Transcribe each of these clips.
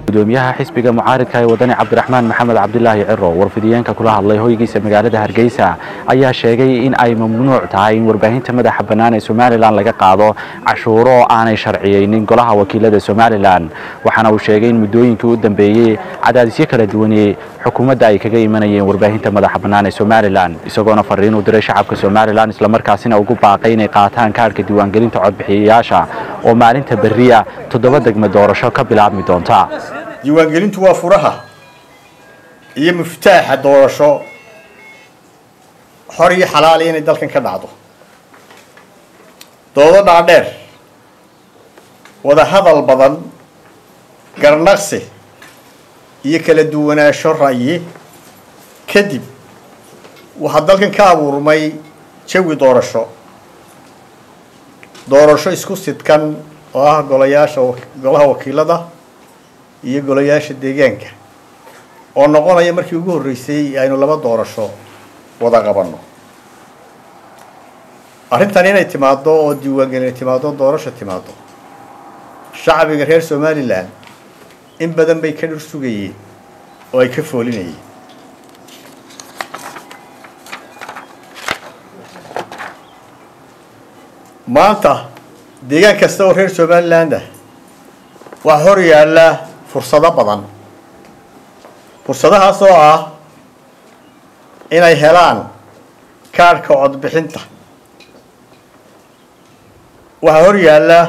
gudoomiyaha xisbiga mucaaridka ee wadani cabdiraxmaan maxamed cabdilaahi ciro warfidiyeenka kula hadlay hoygiisa magaalada hargeysa ayaa sheegay in ay mamnuuc tahay in warbaahinta madaxa bannaan ee somalilan laga qaado cashuuro aanay sharciyeynin golaha wakiilada somalilan waxaana uu sheegay in muddooyinkii u dambeeyey cadaadisyo kala duwanee xukuumadda ay kaga imanayeen warbaahinta madaxa bannaan ee somalilan isagoona fariin u diray shacabka somalilan islamarkaasina ugu baaqay inay qaataan kaadhka diiwaangelinta codbixiyayaasha oo maalinta berriya toddoba degmo doorasho ka bilaabmi doonta diiwaangelintu waa furaha iyo muftaaxa doorasho xor iyo xalaali inay dalkan ka dhacdo doodo dhaadheer wada hadal badan garnaqsi iyo kala duwanaansho ra'yi kadib waxaa dalkan ka abuurmay jawi doorasho doorasho isku sidkan oo ah golayaasha golaha wakiilada iyo golayaasha deegaanka oo noqonaya markii ugu horreysay aynu laba doorasho wada qabanno arrintan inay timaaddo oo diiwaangelina timaaddo doorasho timaaddo shacbiga reer somalilan in badan bay ka dhur sugayeen oo ay ka foolinayeen maanta deegaan kasta oo reer somaliland ah waxaa hor yaalla fursado badan fursadahaas oo ah inay helaan kaadhka codbixinta waxaa hor yaalla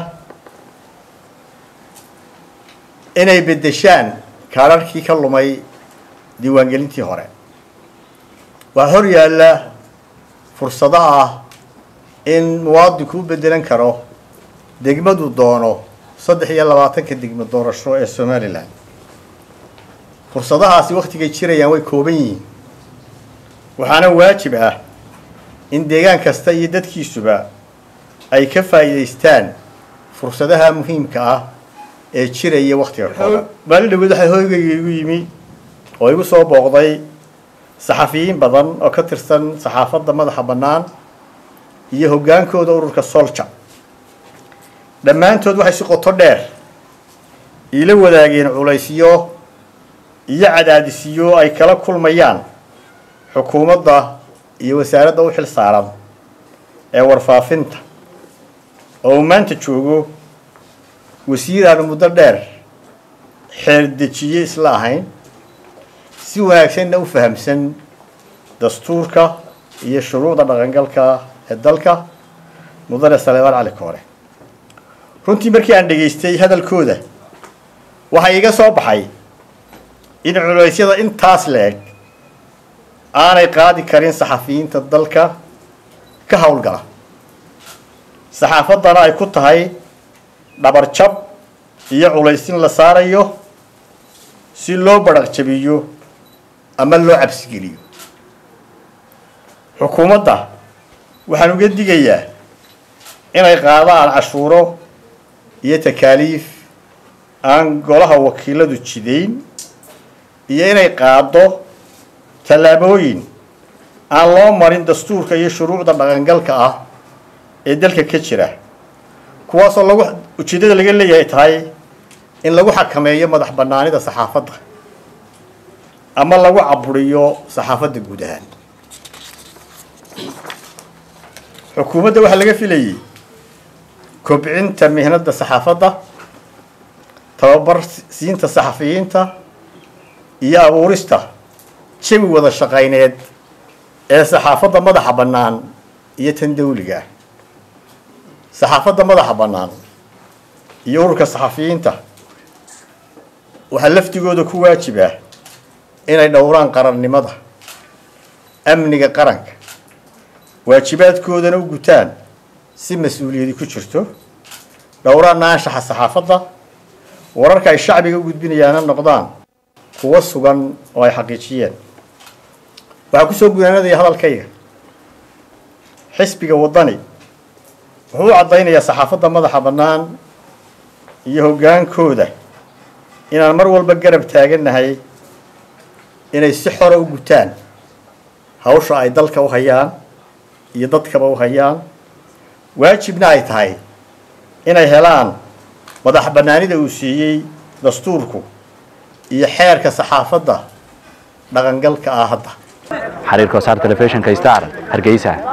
inay beddeshaan kaadharhkii ka lumay diiwaangelintii hore waxaa hor yaalla fursado ah in muwaadinku u beddelan karo degmadu doono saddex iyo labaatanka degmo doorasho ee somalilan fursadahaasi wakhtigay jirayaan way kooban yihiin waxaana waajib ah in deegaan kasta iyo dadkiisuba ay ka faa'iidaystaan fursadaha muhiimka ah ee jiraya wakhtiga kooban maalin dhaweed waxaa hoygayga igu yimi oo igu soo booqday saxafiyiin badan oo ka tirsan saxaafadda madaxa bannaan iyo hoggaankooda ururka solja dhammaantood waxay si qoto dheer iila wadaageen culaysyo iyo cadaadisyo ay kala kulmayaan xukuumadda iyo wasaaradda u xil saaran ee warfaafinta oo uu maanta joogo wasiir aanu muddo dheer xeerdejiye isla ahayn si wanaagsanna u fahamsan dastuurka iyo shuruucda dhaqangalka ee dalka mudane saleebaan cali koore runtii markii aan dhegaystay hadalkooda waxaa iiga soo baxay in culeysyada intaas la-eg aanay qaadi karin saxafiyiinta dalka ka howlgala saxaafaddana ay ku tahay dhabarjab iyo culaysin la saarayo si loo badhaq jabiyo ama loo cabsigeliyo xukuumadda waxaan uga digayaa inay qaadaan cashuuro iyo takaaliif aan golaha wakiiladu jidayn iyo inay qaado tallaabooyin aan loo marin dastuurka iyo shuruucda dhaqangalka ah ee dalka ka jira kuwaasoo lagu ujeeddada laga leeyahay tahay in lagu xakameeyo madax bannaanida saxaafadda ama lagu caburiyo saxaafadda guud ahaan xukuumadda waxaa laga filayay kobcinta mihnadda saxaafadda tababar siinta saxafiyiinta iyo abuurista jawi wada shaqayneed ee saxaafadda madaxa bannaan iyo tan dawliga ah saxaafadda madaxa bannaan iyo ururka saxafiyiinta waxaa laftigooda ku waajib ah inay dhowraan qarannimada amniga qaranka waajibaadkoodana u gutaan si mas-uuliyadi ku jirto dhowraan naanshaxa saxaafadda wararka ay shacbiga u gudbinayaana noqdaan kuwo sugan oo ay xaqiijiyeen waxaa kusoo gudaanadaya hadalkayga xisbiga waddani wuxuu u caddaynayaa saxaafadda madaxa bannaan iyo hoggaankooda inaan mar walba garab taagannahay inay si xora u gutaan hawsha ay dalka u hayaan iyo dadkaba u hayaan waajibna ay tahay inay helaan madax bannaanida uu siiyey dastuurku iyo xeerka saxaafadda dhaqangalka ah hadda xariirka wasaar telefishinka star hargeysa